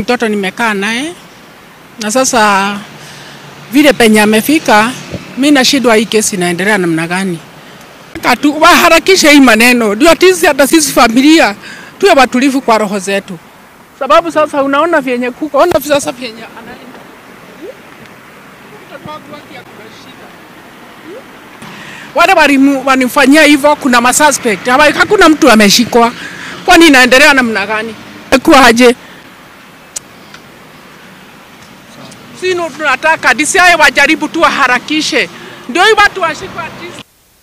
Mtoto nimekaa naye na sasa vile penye amefika, mi nashindwa hii kesi inaendelea namna gani. Katu waharakishe hii maneno, ndio tisi hata sisi familia tuwe watulivu kwa roho zetu, sababu sasa unaona vyenye kuko, ona sasa vyenye anaenda Mtoto wangu wake ako na shida. wale walimu- wanimfanyia hivyo, kuna masuspect Hawa- hakuna mtu ameshikwa. Kwani inaendelea namna gani? Kuaje? Sino tunataka DCI wajaribu tu waharakishe, ndio hii watu washikwe at least.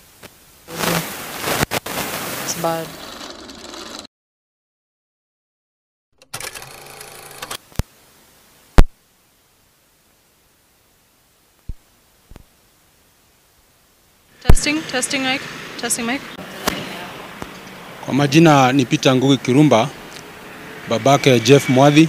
It's bad. Testing, testing mic, testing mic. Kwa majina ni Peter Ngugi Kirumba, babake Jeff Mwadhi,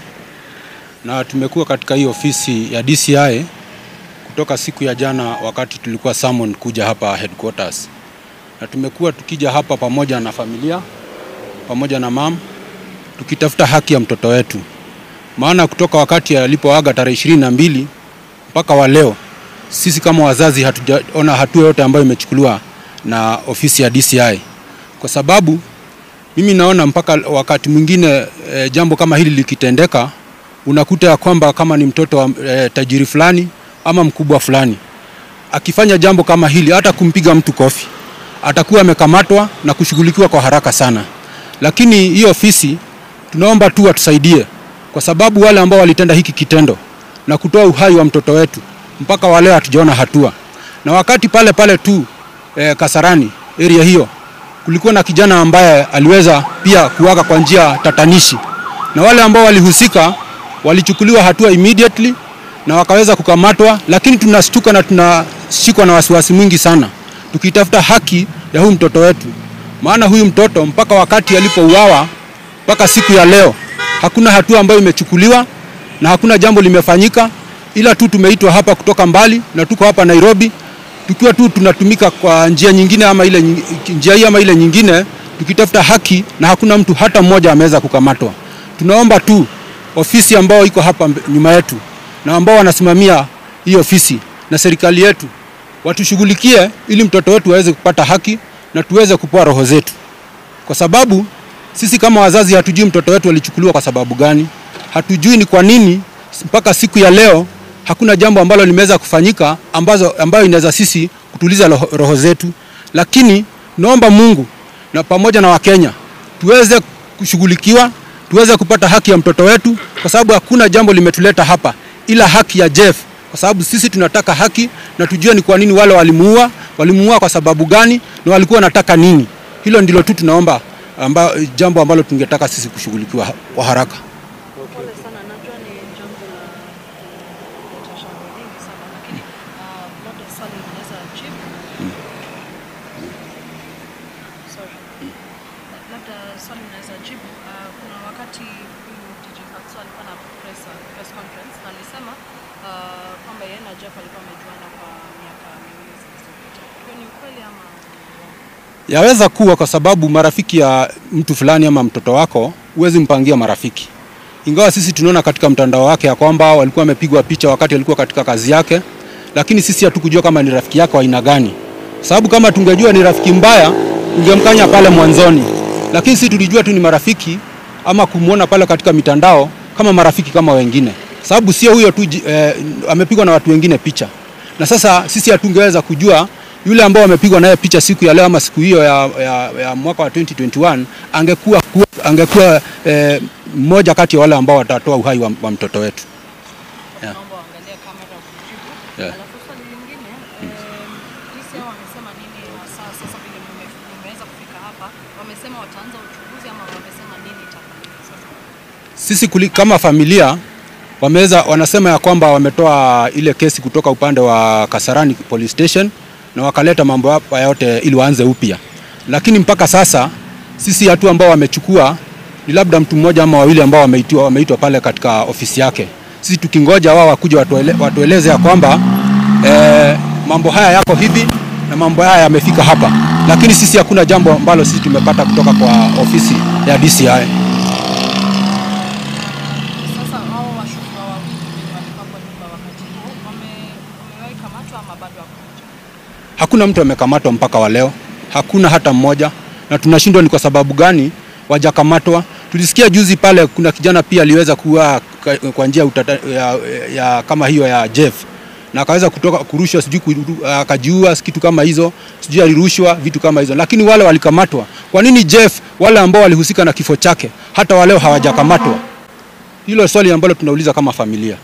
na tumekuwa katika hii ofisi ya DCI kutoka siku ya jana wakati tulikuwa summon kuja hapa headquarters, na tumekuwa tukija hapa pamoja na familia pamoja na mam tukitafuta haki ya mtoto wetu, maana kutoka wakati alipoaga tarehe ishirini na mbili mpaka wa leo sisi kama wazazi hatujaona hatua yote ambayo imechukuliwa na ofisi ya DCI kwa sababu mimi naona mpaka wakati mwingine e, jambo kama hili likitendeka, unakuta ya kwamba kama ni mtoto wa e, tajiri fulani ama mkubwa fulani akifanya jambo kama hili, hata kumpiga mtu kofi, atakuwa amekamatwa na kushughulikiwa kwa haraka sana. Lakini hii ofisi tunaomba tu watusaidie, kwa sababu wale ambao walitenda hiki kitendo na kutoa uhai wa mtoto wetu mpaka wale hatujaona hatua, na wakati pale pale tu e, Kasarani area hiyo kulikuwa na kijana ambaye aliweza pia kuaga kwa njia tatanishi, na wale ambao walihusika walichukuliwa hatua immediately na wakaweza kukamatwa, lakini tunashtuka na tunashikwa na wasiwasi mwingi sana tukitafuta haki ya huyu mtoto wetu, maana huyu mtoto mpaka wakati alipouawa mpaka siku ya leo hakuna hatua ambayo imechukuliwa na hakuna jambo limefanyika, ila tu tumeitwa hapa kutoka mbali na tuko hapa Nairobi tukiwa tu tunatumika kwa njia nyingine ama ile nying- njia hii ama ile nyingine tukitafuta haki na hakuna mtu hata mmoja ameweza kukamatwa. Tunaomba tu ofisi ambao iko hapa mbe- nyuma yetu na ambao wanasimamia hii ofisi na serikali yetu watushughulikie ili mtoto wetu aweze kupata haki na tuweze kupoa roho zetu, kwa sababu sisi kama wazazi hatujui mtoto wetu alichukuliwa kwa sababu gani, hatujui ni kwa nini mpaka siku ya leo hakuna jambo ambalo limeweza kufanyika ambazo, ambayo inaweza sisi kutuliza roho, roho zetu, lakini naomba Mungu na pamoja na Wakenya tuweze kushughulikiwa, tuweze kupata haki ya mtoto wetu, kwa sababu hakuna jambo limetuleta hapa ila haki ya Jeff, kwa sababu sisi tunataka haki na tujue ni kwa nini wale walimuua, walimuua kwa sababu gani na walikuwa wanataka nini. Hilo ndilo tu tunaomba amba, jambo ambalo tungetaka sisi kushughulikiwa ha- kwa haraka. Pole sana, najua ni jambo la kuleta shangwe nyingi sana, lakini uh, labda swali unaweza jibu. Sorry. Labda swali unaweza jibu. Uh, kuna wakati huyu DJ Fatso alikuwa na press, press conference na alisema uh, kwamba yeye na Jeff alikuwa amejuana kwa miaka miwili zilizopita. Hiyo ni ukweli ama ni uongo? Yaweza kuwa kwa sababu marafiki ya mtu fulani ama mtoto wako huwezi mpangia marafiki, ingawa sisi tunaona katika mtandao wake ya kwamba walikuwa wamepigwa picha wakati alikuwa katika kazi yake, lakini sisi hatukujua kama ni rafiki yake wa aina gani, sababu kama tungejua ni rafiki mbaya tungemkanya pale mwanzoni, lakini sisi tulijua tu ni marafiki ama kumwona pale katika mitandao kama marafiki kama wengine, sababu sio huyo tu ji- eh, amepigwa na watu wengine picha na sasa sisi hatungeweza kujua yule ambao amepigwa naye picha siku ya leo ama siku hiyo ya, ya, ya mwaka wa 2021 angekuwa kuwa, angekuwa eh, mmoja kati ya wale ambao watatoa uhai wa, wa mtoto wetu. Yeah. Naomba uangalie kamera kujibu. Yeah. Alafu swali lingine, em, DCI wamesema nini hasa sasa vile mume- mmeweza kufika hapa? Wamesema wataanza uchunguzi ama wamesema nini itafanyika sasa? Sisi kuli, kama familia wameweza wanasema ya kwamba wametoa ile kesi kutoka upande wa Kasarani police station na wakaleta mambo hapa yote ili waanze upya, lakini mpaka sasa sisi hatua ambao wamechukua ni labda mtu mmoja ama wawili ambao wameitwa, wameitwa pale katika ofisi yake. Sisi tukingoja wao wakuja watuele, watueleze ya kwamba eh, mambo haya yako hivi na mambo haya yamefika hapa, lakini sisi hakuna jambo ambalo sisi tumepata kutoka kwa ofisi ya DCI. Sasa hao Hakuna mtu amekamatwa mpaka wa leo, hakuna hata mmoja, na tunashindwa ni kwa sababu gani wajakamatwa. Tulisikia juzi pale kuna kijana pia aliweza kuwa ka- kwa njia utata, ya, ya, kama hiyo ya Jeff na akaweza kutoka kurushwa, sijui kuru- akajiua, kitu kama hizo, sijui alirushwa vitu kama hizo, lakini wale walikamatwa. Kwa nini Jeff, wale ambao walihusika na kifo chake, hata waleo hawajakamatwa? Hilo swali ambalo tunauliza kama familia.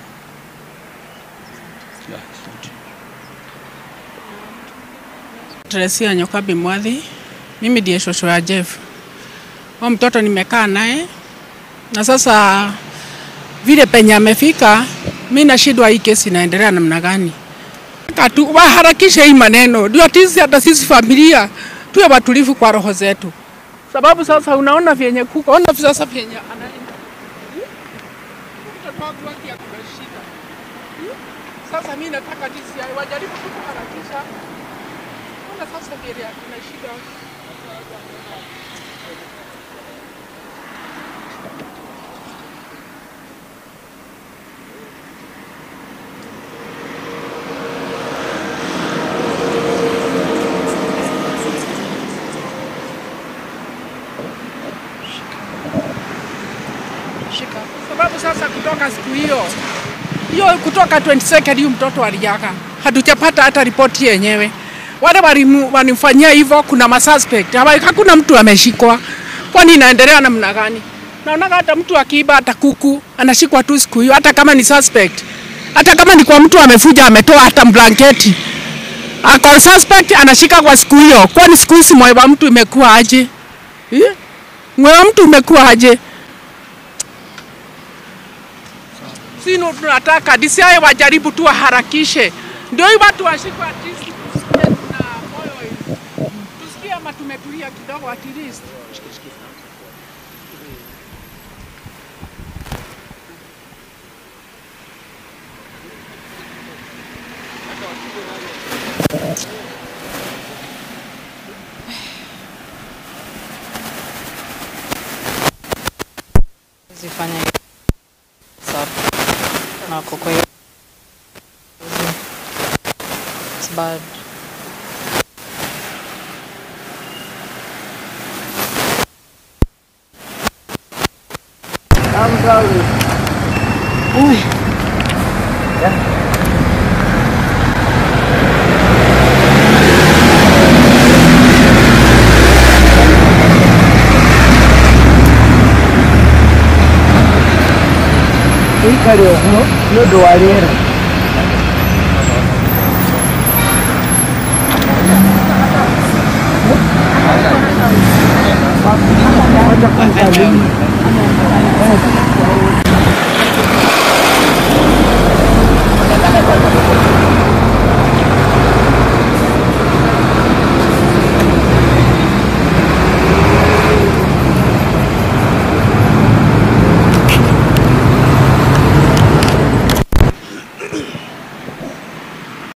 Teresia Nyokabi Mwadhi, mimi ndiye shosho ya Jeff. Huyo mtoto nimekaa naye na sasa vile penye amefika, mi nashindwa hii kesi inaendelea namna gani. Nataka tu waharakishe hii maneno, ndio tisi hata sisi familia tuwe watulivu kwa roho zetu, sababu sasa unaona vyenye kuko, ona sasa vyenye anaenda Mtoto wangu wake ako na shida. Sasa mi nataka DCI wajaribu tu kuharakisha Ona sasa vile kuna shida. Shika. Sababu sasa kutoka siku hiyo hiyo kutoka 22nd huyu mtoto aliaga, hatujapata hata ripoti yenyewe. Wale walimu- walimfanyia hivyo, kuna masuspect, Hawa- hakuna mtu ameshikwa. Kwani inaendelea namna gani? Naonaga hata mtu akiiba hata kuku anashikwa tu siku hiyo, hata kama ni suspect, hata kama ni kwa mtu amefuja ametoa hata blanketi ako suspect anashika kwa siku hiyo. Kwani siku hizi moyo wa mtu imekuwa aje? Eh? Moyo wa mtu umekuwa aje? sino tunataka DCI wajaribu tu waharakishe, ndio hii watu washikwe at least tusikie tuna moyo tusikie ama tumetulia kidogo at least. zifanya sub na kwa hiyo it's bad ikari ũguo nĩ ũndũ wa rĩera Wacha kwanza mimi.